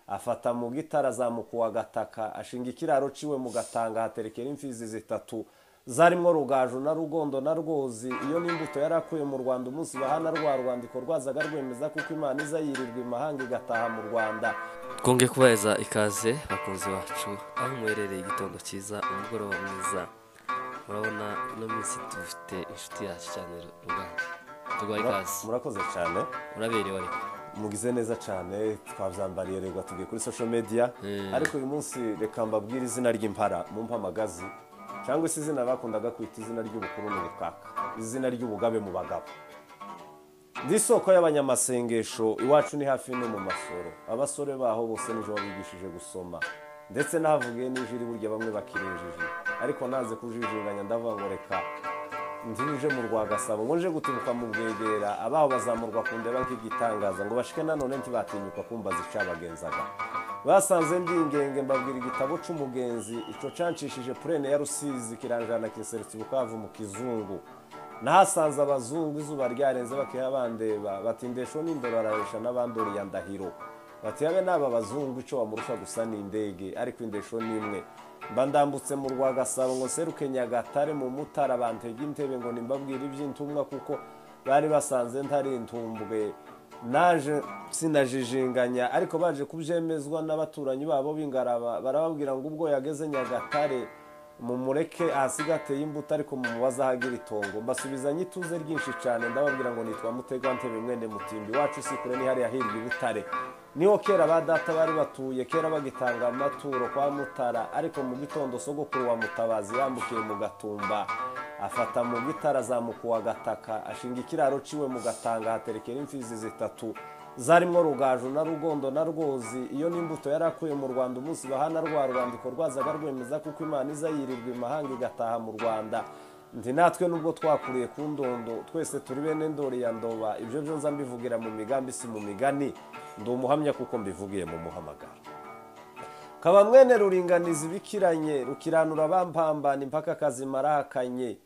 afata mu gitara azamuka uwa gataka ashinga ikiraro ciwe mu gatanga haterekera imfizi zitatu zarimo rugaju na rugondo na rwozi iyo n'imbuto yari akuye mu rwanda umunsi bahana rwa rwandiko rwazaga rwemeza kuko imana iza yirirwa imahanga igataha mu rwanda twunge kubaheza ikaze bakunzi bacu aho muherereye igitondo cyiza umugoroba mwiza murabona ino minsi dufite inshuti yacu cyane ruganje turwaye ikaze murakoze cyane muraberewe ariko mugize neza cyane twabyambariye reba tugiye kuri social media ariko uyu munsi reka mbabwire izina ry'impara mu mpamagazi cyangwa se izina bakundaga kwita izina ry'ubukuru mu butaka izina ry'ubugabe mu bagabo ndi isoko y'abanyamasengesho iwacu ni hafi no mu masoro abasore baho bose nijoro bigishije gusoma ndetse nahavugiye n'ijiri burya bamwe bakirinjije ariko naze kujijinganya ndavuga ngo reka nzije mu rwagasabo ngo nje guturuka mu bwegera abaho bazamurwa ku ndeba nk'igitangaza ngo bashike nanone ntibatinyuka kumva zicabagenzaga basanze ndi ingenge mbabwira igitabo cy'umugenzi icyo canshishije purene ya rusizi kiranjana kiseretse ubukavu mu kizungu nahasanze abazungu izuba ryarenze bakiha bandeba batindesho n'indoro araresha n'abanduriya ndahiro bati yabe n'aba bazungu icyo wamurusha gusa ni indege ariko indesho ni imwe mba ndambutse mu rwagasabo ngo seruke nyagatare mu mutara bantege intebe ngo nimbabwire iby'intumwa kuko bari basanze ntari intumbwe naje sinajijinganya ariko baje kubyemezwa n'abaturanyi babo b'ingaraba barababwira ngo ubwo yageze nyagatare mumureke ahasiga ateye imbuto ariko mumubaze ahagira itongo mbasubizanye ituze ryinshi cyane ndababwira ngo nitwa mutegantebe mwene mutimbi wacu kure ni hariya hirya ibutare niho kera ba data bari batuye kera bagitanga amaturo kwa mutara ariko mu gitondo sogokuru wa mutabazi yambukiye mu gatumba afata mu gitara azamuka uwa gataka ashinga ikiraro ciwe mu gatanga haterekera imfizi zitatu zarimo rugaju na rugondo na rwozi iyo n'imbuto yari akuye mu rwanda umunsi bahana rwa rwandiko rwazaga rwemeza kuko imana iza yirirwa imahanga igataha mu rwanda ndi natwe nubwo twakuriye ku ndondo twese turi bene ndori ya ndoba ibyo byo nza mbivugira mu migambi si mu migani ndi umuhamya kuko mbivugiye mu muhamagara kaba mwene ruringaniza ibikiranye rukiranura bampambana impaka kazimarahakanye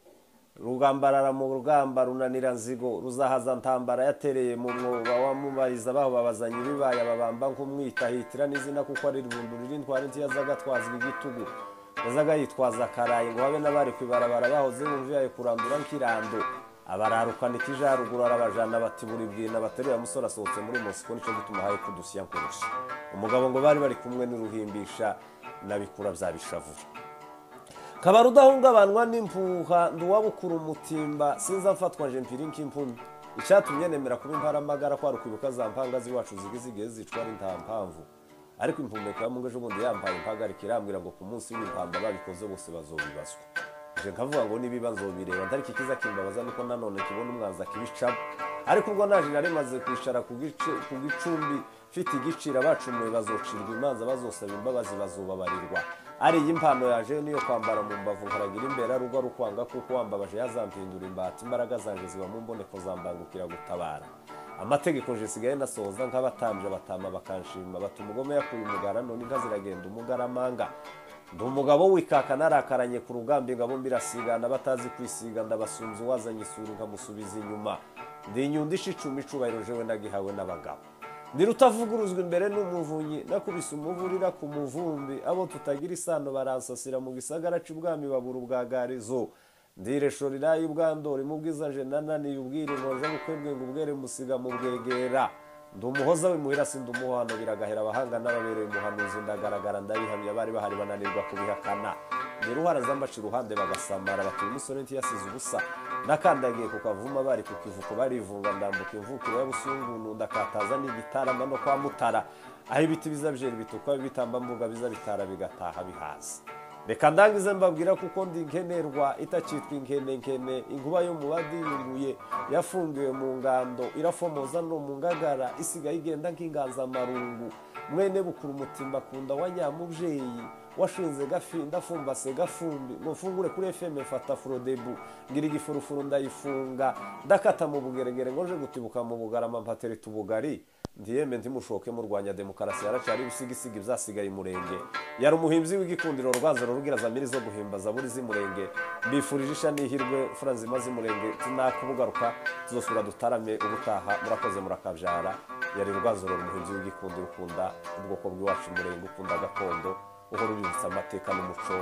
rugambarara mu rugamba runanira nzigo ruzahaza ntambara yatereye mu mwoba wamubariza baho babazanye ibibaye ababamba nk'umwitahitira n'izina kuko ari irundu ririndwara ntiyazaga twazwa igitugu yazaga yitwaza akaraye ngo habe n'abari ku ibarabara bahoze bumva yayo kurandura nk'irando abararukana ikijaruguru arabajana bati buri bwina bateruye musore asohotse muri mosiko nicyo gituma haye kudusiya nkurusha umugabo ngo bari bari kumwe n'uruhimbisha n'abikura bya bishavura kabari udahungabanywa n'impuha nduwabukura umutimba sinza mfatwa mpiri nk'impumyi icyatumye nemera kuba imparamagara kwari ukwibuka za mpanga z'iwacu zigiye zigiye zicwa n'inta mpamvu ariko impumeka mu ejo bundi yambaye impagarika irambwira ngo ku munsi w'impamba babikoze bose bazobibazwa nje nkavuga ngo niba nzobireba ntariki kiza kimbabaza niko nanone kibona umwanza kibicamo ariko ubwo naje nari maze kwicara ku gicumbi mfite igiciro abacumuye bazocirwa imanza bazosaba imbabazi bazubabarirwa ari iyi mpano yaje niyo kwambara mu mbavu nkaragira imbere rugo ari ukwanga kuko wambabaje yazampindura imbata imbaraga zanjye ziba mu mboneko zambangukira gutabara amategeko nje sigaye nasohoza nk'abatambye abatama bakanshima bata umugome yakuye umugara none inka ziragenda umugaramanga ndi umugabo wikaka narakaranye ku rugamba ingabo mbirasigana batazi kwisiga ndabasunze uwazanye isura nkamusubiza inyuma ndi inyundo icumi icubahiro jewe nagihawe n'abagabo ndi rutavuguruzwa imbere n'umuvunyi nakubise umuvurira ku muvumbi abo tutagira isano baransasira mu gisagara cy'ubwami babura ubwagarizo ndiresho riraye ubwandori mu bwiza nje nananiye ubwira inkonje gukwebwe ngo ubwere musiga mu bwegera ndi umuhoza w'imuhira sindi umuhano biragahera abahanga n'ababereye umuhanuzi ndagaragara ndabihamya bari bahari bananirwa kubihakana ndi ruhara zambaca iruhande bagasamara batuye umusore ntiyasize ubusa nakandagiye ku kavuma bari ku kivuko barivunga ndambuka imvukiro y'abusungunu ndakataza n'igitarama no kwa mutara aho ibiti biza byera ibitukwa bitambambuga biza bitara bigataha bihaza reka ndangize mbabwira kuko ndi nkenerwa itakitwa inkene nkene inkuba yo mu badiyunguye yafungiwe mu ngando irafomoza no mu ngagara isigaye igenda nk'inganzamarungu mwene bukura umutimba akunda wa nyamubyeyi washinze gafinda afumbase gafumbi ngo mfungure kuri fm mfata furodebu ngira igifurufuru ndayifunga ndakata mu bugeregere ngo nje gutibuka mu bugarama mpatereta ubugari ndiyeme ntimushoke murwanya demokarasi haracyari ibisigisigi byasigaye umurenge yari umuhimbyi w'igikundiro rwanzuro rubwira zamiri zo guhimba zaburi z'umurenge bifurije isha n'ihirwe fura nzima z'umurenge tunakubugaruka tuzosura dutarame ubutaha murakoze murakabyara yari rwazorora umuhinzi w'igikundi ukunda ubwoko bw'iwacu umurenge ukunda gakondo uhora uributsa amateka n'umuco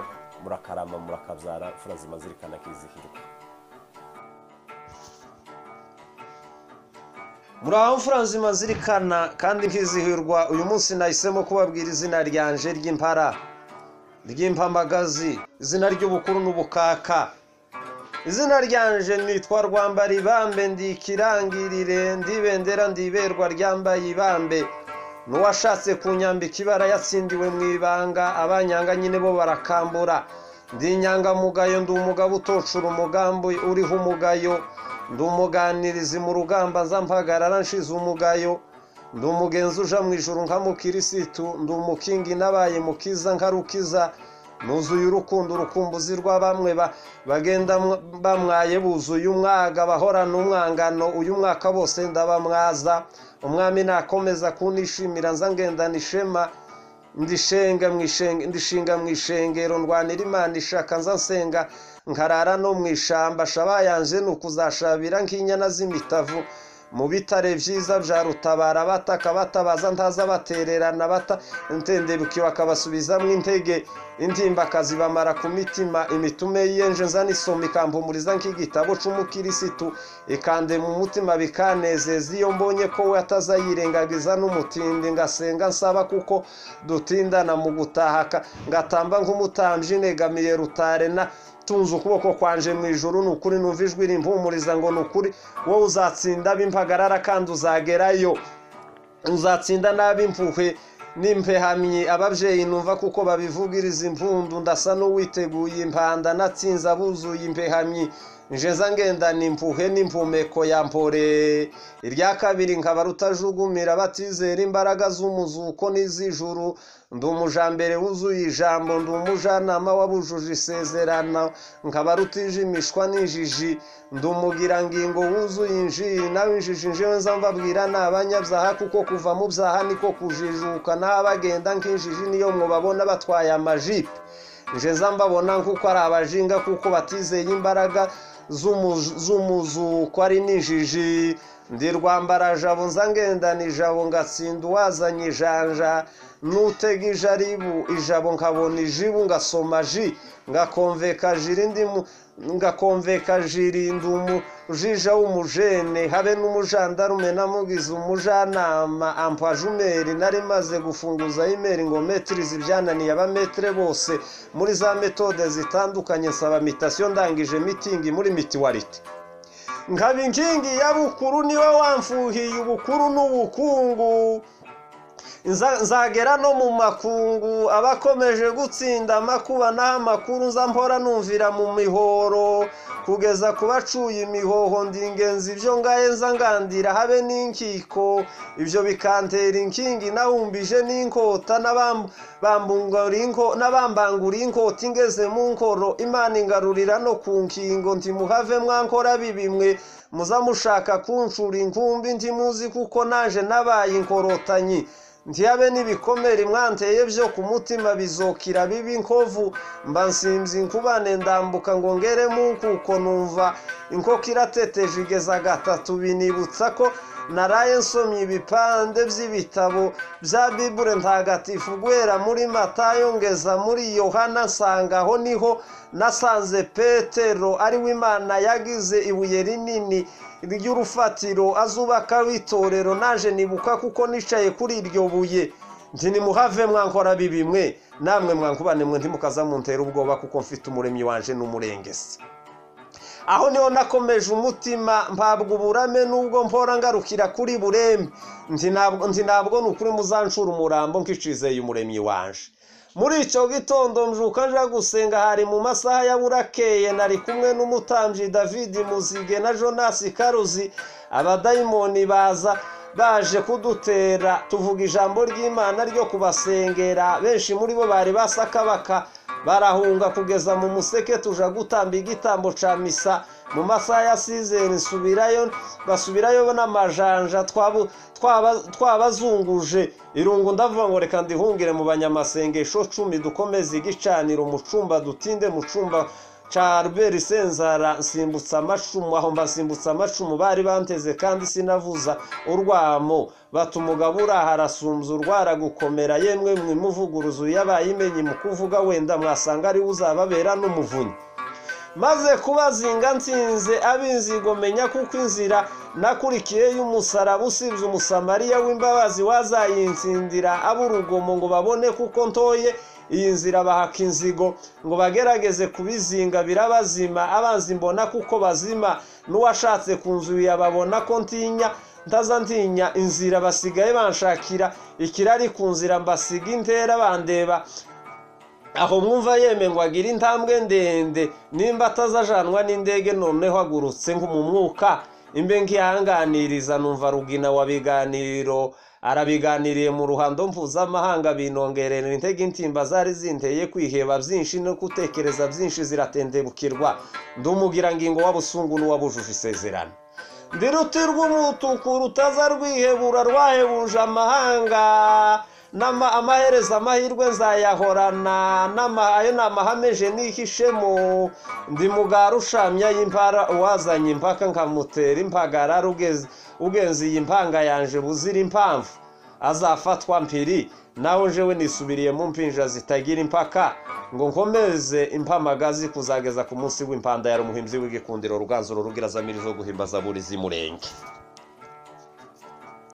murakarama murakabyara imfura zimazirikana akizihirwa muraho furanzi mazirikana kandi nkizihirwa uyu munsi nahisemo kubabwira izina ryanje ry'impara ry'impamagazi izina ry'ubukuru n'ubukaka izina ryanje nitwa rwambara ibambe ndi ikirangirire ndibendera ndiberwa ryambaye ibambe n'uwashatse kunyambika ibara yatsindiwe mu ibanga abanyanga nyine bo barakambura ndi inyangamugayo ndi umugabo utocura umugambi uriho umugayo ndi umuganirizi mu rugamba nza mpagarara nshize umugayo ndi umugenzi uja mu ijuru nkamukirisitu ndi umukingi nabaye mukiza nkarukiza nuzuye urukundo urukumbuzi rwa bamwe ba- bagenda mwa- bamwaye buzuye umwaga bahorana umwangano uyu mwaka bose ndabamwaza umwami nakomeza kunishimira nza ngendana ishema ndishenga mu ishenge- ndishinga mu ishengero ndwanira imana ishaka nza nsenga nkarara no mu ishamba shaba yanje ni ukuzashabira nk'inyana z'imitavu mu bitare byiza bya rutabara bataka batabaza ntaza batererana bata ntenderukiwe akabasubizamo intege intimba akazibamara ku mitima imitume y'iyenje nza n'isoma ikampumuriza nk'igitabo c'umukirisitu ikande mu mutima bikanezeza iyo mbonye ko we atazayirengagiza n'umutindi ngasenga nsaba kuko dutindana mu gutaha ka- ngatamba nk'umutambyi negamiye rutare na tunze ukuboko kwanje mu ijuru ni ukuri numva ijwi rimpumuriza ngo ni ukuri wowe uzatsinda b'impagarara kandi uzagerayo uzatsinda nabi impuhwe n'impehamyi ababyeyi numva kuko babivugiriza impundu ndasa n'uwiteguye impanda natsinze abuzuye impehamyi nje nza ngendana impuhwe n'impumeko ya mpore irya kabiri nkaba rutajukumira batizera imbaraga z'umuzuko n'iz'ijuru ndi umujambere wuzuye ijambo ndi umujanama wabujuje isezerano nkaba rutijimishwa n'injiji ndi umugirangingo wuzuye injiri nawe injiji njewe nza mbabwira ni abanyabyaha kuko kuva mu byaha niko kujijuka n'abagenda nk'injiji niyo mubabona batwaye amajipe nje nza mbabona nk'uko ari abajinga kuko batizeye imbaraga z'umu- z'umuzuko ari n'injiji ndi rwambarajabo nza ngendana ijabo ngatsinda uwazanye ijanja n'utega ijaribu ijabo nkabona ijibu ngasoma ji ngakomveka jiri ndi mu- ngakomveka jiri ndi umujija w'umujene habe n'umujandarume namugize umujanama ampwa jumeri nari maze gufunguza imeri ngo metirize ibyananiye abametere bose muri za metode zitandukanye nsaba mitasiyo ndangije mitingi muri mitiwarite nkaba inkingi ya bukuru niwe wamfuhiye ubukuru n'ubukungu Nza- nzagera no mu makungu abakomeje gutsinda amakuba n'aho amakuru nza mpora numvira mu mihoro kugeza ku bacuye imihoho ndi ingenzi ibyo ngaye nza ngandira habe n'inkiko ibyo bikantera inkingi nahumbije n'inkota n'abam- bambungura inko- n'abambangura inkota ingeze mu nkoro imana ingarurira no ku nkingo nti muhave mwankora bibimwe muza mushaka kunshura inkumbi ntimuzi kuko naje nabaye inkorotanyi ntiyabe n'ibikomere mwanteye byo ku mutima bizokira bibi inkovu mba nsinzi inkubane ndambuka ngo ngeremo kuko numva inkoko irateteje igeza gatatu binibutsa ko naraye nsomye ibipande by'ibitabo bya bibure ntagatifu guhera muri matayo ngeza muri yohana nsanga aho niho nasanze petero ariwe imana yagize ibuye rinini ry'urufatiro azubaka w'itorero naje nibuka kuko nicaye kuri iryo buye nti nimuhave mwankora bibimwe namwe mwankubane mwe ntimukazamuntera ubwoba kuko mfite umuremyi wanje n'umurengesi aho niho nakomeje umutima mpabwa uburame nubwo mpora ngarukira kuri bureme nti nabwo nti nabwo ni ukuri muzanshura umurambo nk'icizeye umuremyi wanje muri icyo gitondo mjuka nja gusenga hari mu masaha ya burakeye nari kumwe n'umutambyi david muzige na jonas karuzi abadayimoni baza baje kudutera tuvuga ijambo ry'imana ryo kubasengera benshi muri bo bari basakabaka barahunga kugeza mu museke tuja gutamba igitambo ca misa mu masaha ya sizeri nsubirayo basubirayo n'amajanja twabu- twaba- twabazunguje irungu ndavuga ngo reka ndihungire mu banyamasengesho cumi dukomeze igicaniro mu cumba dutinde mu cumba ca Albert Senzara nsimbutsa amacumu aho mba nsimbutsa amacumu bari banteze kandi sinavuza urwamo bata umugabo urahara asumbya urwara gukomera yemwe mwimuvuguruza yabaye imenye mu kuvuga wenda mwasanga ariwe uzababera n'umuvunyi maze kubazinga nsinze ab'inzigo menya kuko inzira nakurikiye y'umusaraba usibye umusamariya w'imbabazi wazayinsindira ab'urugomo ngo babone kuko ntoye iyi nzira bahaka inzigo ngo bagerageze kubizinga birabazima abanzi mbona kuko bazima n'uwashatse kunzu yababona ko ntinya ntaza ntinya inzira basigaye banshakira ikirari ku nzira mbasiga intera bandeba aho mwumva yeme ngo agire intambwe ndende nimba atazajanwa n'indege noneho agurutse ngo mu mwuka imbe nkihanganiriza numva rugina wa biganiriro arabiganiriye mu ruhando mpuzamahanga binongerera intege intimba zari zinteye kwiheba byinshi no gutekereza byinshi ziratendebukirwa ndumugira ngingo w'abusungu n'uwabujuje isezerano ndi ruti rw'umutuku rutaza rwihebura rwahebuje amahanga amaherezo amahirwe nzayahorana ayo ni amahame je nihishemo ndi mugara ushamya y'impara uwazanye impaka nkamutera impagara ugenze iyi mpanga yanje buzira impamvu azafatwa mpiri nawe jewe nisubiriye mu mpinja zitagira impaka ngo nkomeze impamagazi kuzageza ku munsi w'impanda ya rumuhimbyi w'igikundiro ruganzu rurugira zamirizo guhimbaza buri z'umurenge